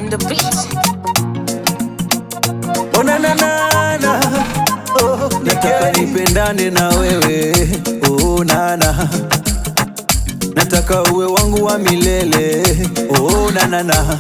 on the beat. Oh, na, na, na, na. Oh, nataka nipendane na wewe oh, nana nataka uwe wangu wa milele oh, nanana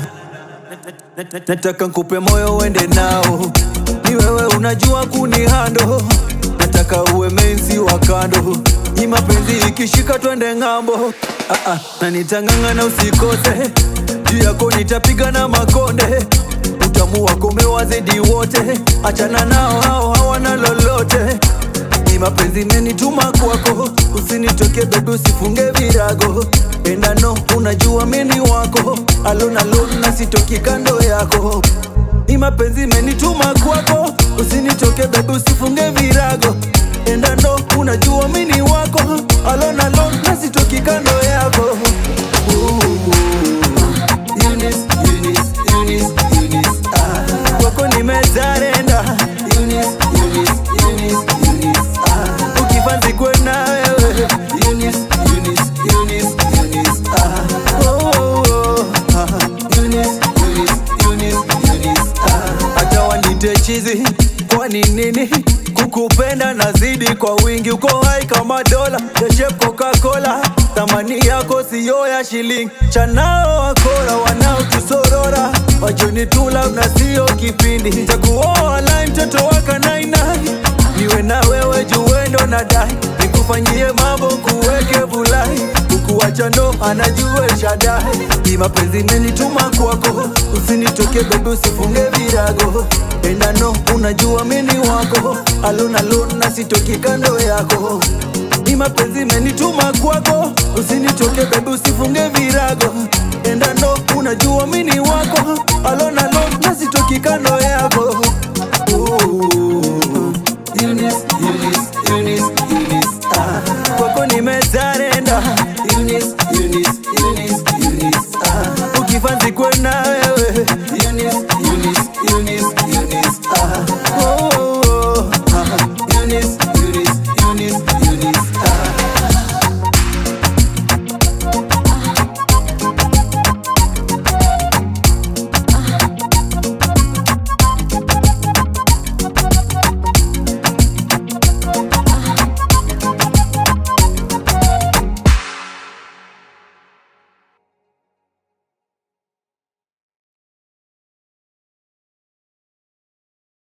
nataka nkupe moyo uende nao ni wewe unajua kunihando nataka uwe menzi wa kando ni mapenzi ikishika twende ng'ambo ah, ah, na nitang'ang'ana usikose juu yako nitapiga na makonde utamu wako umewazidi wote achana nao hao hawana lolote ni mapenzi menituma kwako usinitoke bebi usifunge virago endano unajua mini wako alonalon na sitoki kando yako ni mapenzi menituma kwako usinitoke bebi usifunge virago endano unajua mini wako alonalon na sitoki kando yako Ooh. Eunice, Eunice, Eunice, Eunice, ah. kwako nimezarenda Eunice, Eunice, Eunice, Eunice, ah. ukifanzi kwe na wewe Eunice, Eunice, Eunice, Eunice, ah. Oh, oh, oh, ah. Eunice, Eunice, Eunice, Eunice, ah. hata wanite chizi kwani nini kukupenda nazidi kwa wingi uko hai kama dola yashep coca-cola thamani yako siyo ya shilingi chanao wakora wanaotusorora wajoni tula na siyo kipindi takuoa lai mtoto waka nainai niwe na wewe juwendo na dai nikufanyie mambo kuweke bulai ukuwacha ndo anajue shadai ni mapenzi menituma kwako usinitoke bebi usifunge virago endano unajua mini wako alonalon na sitoki kando yako ni mapenzi menituma kwako usinitoke bebi usifunge virago endano unajua mini wako alonalon na sitoki kando yako Ooh. Eunice, Eunice, Eunice, Eunice, ah. kwako nimezarenda Eunice, Eunice, Eunice, Eunice, ah. ukifanzi kwe na